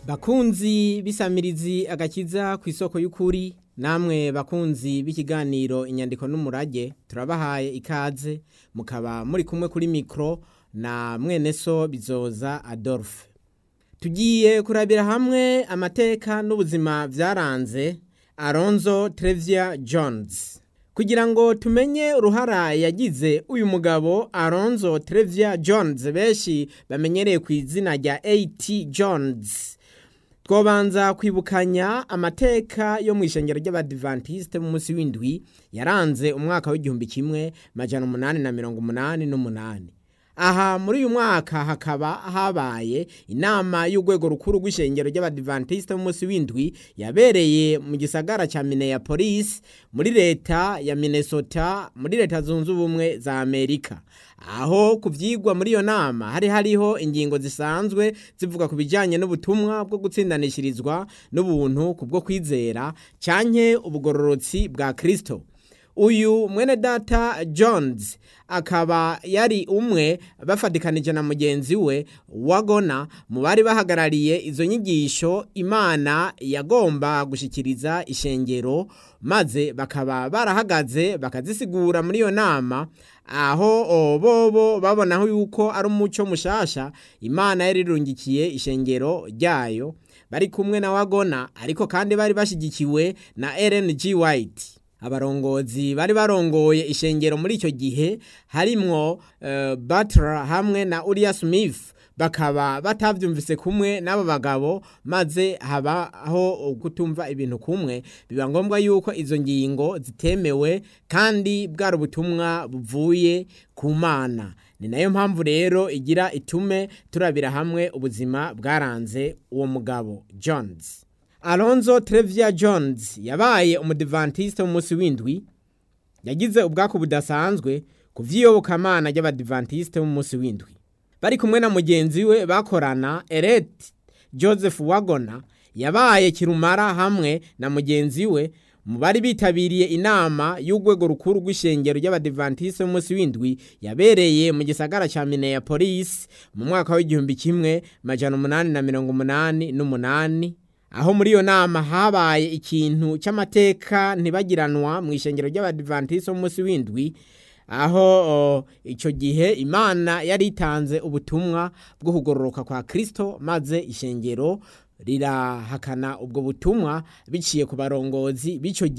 bakunzi b'isamirizi agakiza ku isoko y'ukuri namwe bakunzi b'ikiganiro inyandiko n'umurage turabahaye ikaze mukaba muri kumwe kuri mikoro na mwene so bizoza adolphe tugiye kurabira hamwe amateka n'ubuzima byaranze aronzo Trevia jones kugira ngo tumenye uruhara yagize uyu mugabo aronzo Trevia jones benshi bamenyereye ku izina rya at jones twobanza kwibukanya amateka yo mu ishengero ry'abadivantisite mu munsi w'indwi yaranze umwaka w'igihumbi kimwe majana umunani na mirongo umunani n'umunani aha muri uyu mwaka hakaba habaye inama y'urwego rukuru rw'ishengero ry'abadivantisite mu munsi w'indwi yabereye mu gisagara cya Minneapolis muri leta ya Minnesota muri leta zunze ubumwe za Amerika aho ku byigwa muri iyo nama hari hariho ingingo zisanzwe zivuga ku bijyanye n'ubutumwa bwo gutsindanishirizwa n'ubuntu ku bwo kwizera cyane ubugororotsi bwa kirisito uyu mwene data jones akaba yari umwe bafatikanije na mugenzi we wagona mu bari bahagarariye izo nyigisho imana yagomba gushyikiriza ishengero maze bakaba barahagaze bakazisigura muri iyo nama aho bobo babonaho yuko ari umuco mushasha imana yari irungikiye ishengero ryayo bari kumwe na wagona ariko kandi bari bashyigikiwe na rng white abarongozi bari barongoye ishengero muri icyo gihe harimwo uh, Butler hamwe na Uriah Smith bakaba batavyumvise kumwe n'abo bagabo maze habaho kutumva ibintu kumwe biba ngombwa yuko izo ngingo zitemewe kandi bwari ubutumwa buvuye ku mana ni nayo mpamvu rero igira itume turabira hamwe ubuzima bwaranze uwo mugabo Jones Alonzo Trevia Jones yabaye umudivantiste mu munsi w'indwi yagize ubwako budasanzwe ku vy'iyobokamana ry'abadivantiste mu munsi w'indwi bari kumwe na mugenzi we bakorana Eret Joseph Wagona yabaye kirumara hamwe na mugenzi we mu bari bitabiriye inama y'urwego rukuru rw'ishengero ry'abadivantiste mu munsi w'indwi yabereye mu gisagara ca Minneapolis mu mwaka w'igihumbi kimwe majana umunani na mirongo umunani n'umunani aho muri iyo nama habaye ikintu cy'amateka ntibagiranwa mu ishengero ry'abadivantisi munsi w'indwi aho icyo gihe imana yari itanze ubutumwa bwo kugororoka kwa kirisito maze ishengero rirahakana ubwo butumwa biciye ku barongozi b'icyo gihe